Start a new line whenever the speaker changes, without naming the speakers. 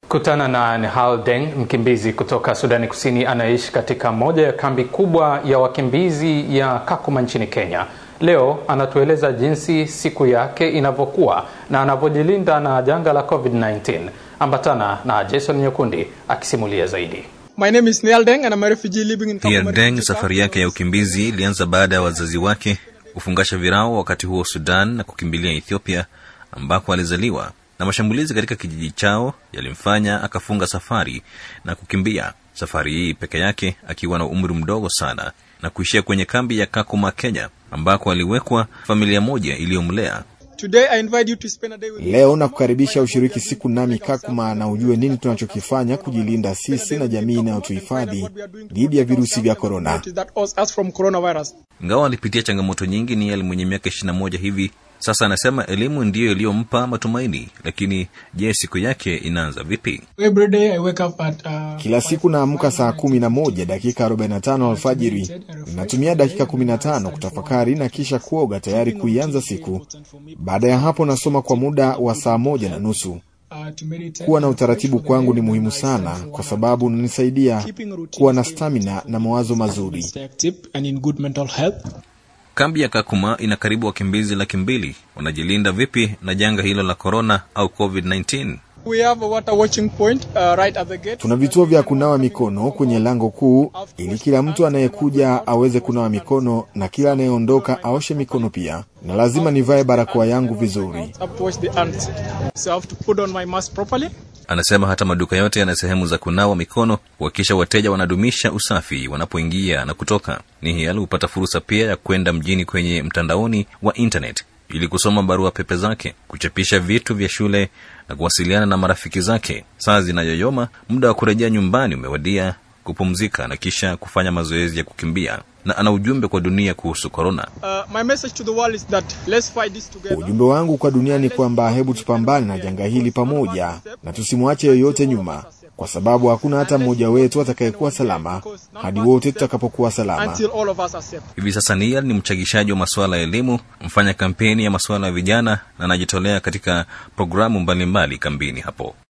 Kutana na Nehal Deng, mkimbizi kutoka Sudani Kusini anayeishi katika moja ya kambi kubwa ya wakimbizi ya Kakuma nchini Kenya. Leo anatueleza jinsi siku yake inavyokuwa na anavyojilinda na janga la COVID-19. Ambatana na Jason Nyekundi akisimulia zaidi.
My name is Neil Deng and I'm a refugee living in
Pia
Kakuma.
Deng safari yake ya ukimbizi ilianza baada ya wazazi wake kufungasha virao wakati huo Sudan na kukimbilia Ethiopia ambako alizaliwa, na mashambulizi katika kijiji chao yalimfanya akafunga safari na kukimbia safari hii peke yake akiwa na umri mdogo sana na kuishia kwenye kambi ya Kakuma, Kenya, ambako aliwekwa familia moja iliyomlea.
Today I invite you to spend a day with
Leo na kukaribisha ushiriki siku nami Kakuma na ujue nini tunachokifanya kujilinda sisi na jamii inayotuhifadhi dhidi ya virusi vya korona.
What is that us, us from coronavirus.
Ingawa alipitia changamoto nyingi, Niel mwenye miaka ishirini na moja hivi sasa anasema elimu ndiyo iliyompa matumaini. Lakini je, siku yake inaanza vipi?
Every day I wake up at uh,
Kila siku naamka saa kumi na moja dakika 45 alfajiri. Natumia dakika 15 kutafakari na kisha kuoga tayari kuianza siku. Baada ya hapo nasoma kwa muda wa saa moja na nusu.
uh, to meditate.
Kuwa na utaratibu kwangu ni muhimu sana kwa sababu unanisaidia kuwa na stamina na mawazo mazuri.
Stay active and in good mental health.
Kambi ya Kakuma ina karibu wakimbizi laki mbili. Wanajilinda vipi na janga hilo la korona au COVID-19?
We have a water watching point uh, right at the gate.
Tuna vituo vya kunawa mikono kwenye lango kuu ili kila mtu anayekuja aweze kunawa mikono na kila anayeondoka aoshe mikono pia, na lazima nivae barakoa yangu vizuri.
I have to wash the hands. So I have to put on my mask properly.
Anasema hata maduka yote yana sehemu za kunawa mikono kuhakikisha wateja wanadumisha usafi wanapoingia na kutoka. Nihial hupata fursa pia ya kwenda mjini kwenye mtandaoni wa internet ili kusoma barua pepe zake, kuchapisha vitu vya shule na kuwasiliana na marafiki zake. Saa zinayoyoma, muda wa kurejea nyumbani umewadia, kupumzika na kisha kufanya mazoezi ya kukimbia, na ana ujumbe kwa dunia kuhusu korona.
Uh, my message to the world is that let's fight this together.
Ujumbe wangu kwa dunia ni kwamba hebu tupambane na janga hili pamoja na tusimwache yoyote nyuma, kwa sababu hakuna hata mmoja wetu atakayekuwa salama hadi wote tutakapokuwa salama.
Until all of us are safe.
Hivi sasa Nial ni mchagishaji wa masuala ya elimu, mfanya kampeni ya masuala ya vijana na anajitolea katika programu mbalimbali kambini hapo.